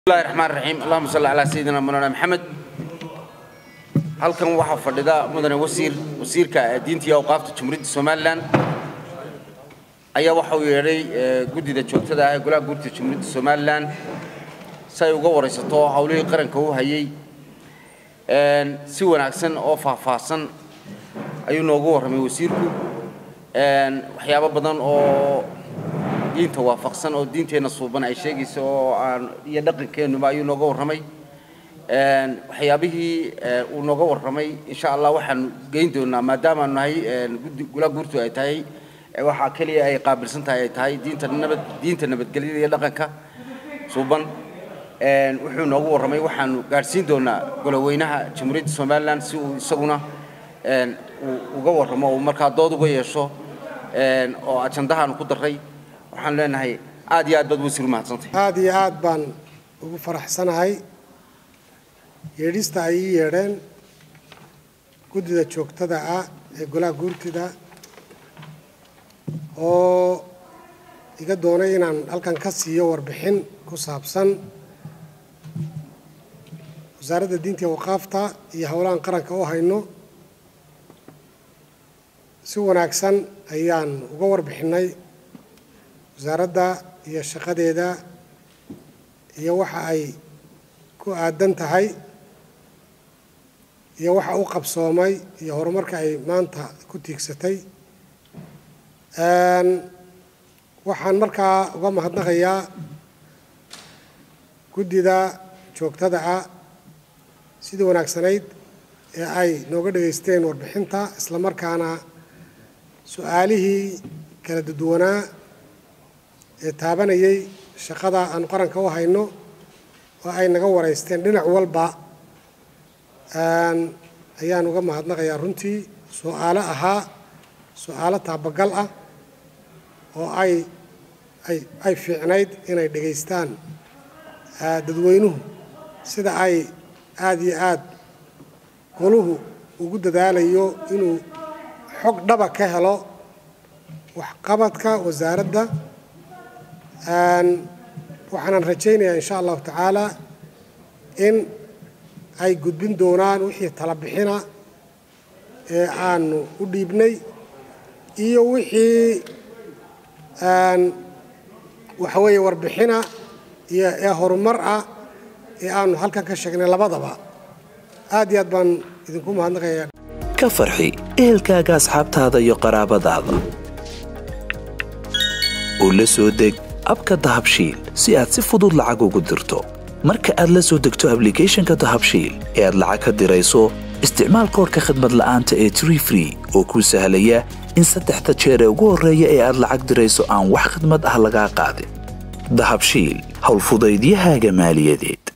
bismillahi raxmaan raxiim allahuma salli calaa sayidina mawlana maxamed halkan waxaa fadhida mudane wasiir wasiirka diinta iyo awqaafta jumhuuriyadda somalilan ayaa waxa uu yeedhay guddida joogtada ah ee golaha guurta jumhuuriyadda somalilan si ay uga waraysato howlihii qaranka u hayay si wanaagsan oo faahfaahsan ayuu noogu warramay wasiirku waxyaabo badan oo diinta waafaqsan oo diinteenna suuban ay sheegayso oo aan iyo dhaqankeennuba ayuu nooga warramay waxyaabihii uu nooga warramay insha allah waxaanu geyn doonaa maadaama aanu nahay guddi golaha guurtu ay tahay waxaa keliya ay qaabilsan tahay ay tahay diinta nabad diinta nabadgelyada iyo dhaqanka suuban wuxuu noogu warramay waxaanu gaadhsiin doonaa goloweynaha jamhuuriyadda somalilan si uu isaguna uu uga warramo uu markaa dood uga yeesho oo ajandahaanu ku darray waxaan leenahay aad iyo aad baad wasiir umahadsantahay aad iyo aad baan ugu faraxsanahay yeedhista ay ii yeedheen guddida joogtada ah ee golaha guurtida oo iga doonay inaan halkan ka siiyo warbixin ku saabsan wasaaradda diinta iyo waqaafta iyo howlahan qaranka u hayno si wanaagsan ayaan uga warbixinnay wasaaradda iyo shaqadeeda iyo waxa ay ku aadan tahay iyo waxa u qabsoomay iyo horumarka ay maanta ku tiigsatay waxaan markaa uga mahadnaqayaa guddida joogtada ah sidii wanaagsanayd ee ay nooga dhegaysteen warbixinta isla markaana su-aalihii kala duduwanaa ee taabanayay shaqada aanu qaranka u hayno oo ay naga waraysteen dhinac walba ayaan uga mahadnaqayaa runtii su-aalo ahaa su-aalo taabagal ah oo ay ay ay fiicnayd inay dhegaystaan dadweynuhu sida ay aada iyo aad goluhu ugu dadaalayo inuu xog dhaba ka helo waxqabadka wasaaradda waxaanan rajaynayaa insha allahu tacaala in ay gudbin doonaan wixii tala bixina ee aanu u dhiibnay iyo wixii waxa weeye warbixina iyo ee horumar ah ee aanu halkan ka sheegnay labadaba aad iyo aad baan idinku mahadnaqayaa ka farxi ehelkaaga asxaabtaada iyo qaraabadaada oo la soo deg abka dahabshiil si aad si fudud lacag ugu dirto marka aad la soo degto ablicathonka dahabshiil ee aad lacag ka dirayso isticmaal koorka khadmad la'aanta ee tree free oo kuu sahlaya in saddexda jeer ee ugu horreeya ee aad lacag dirayso aan wax khadmad ah lagaa qaadin dahabshiil howlfudaydiyahaaga maaliyadeed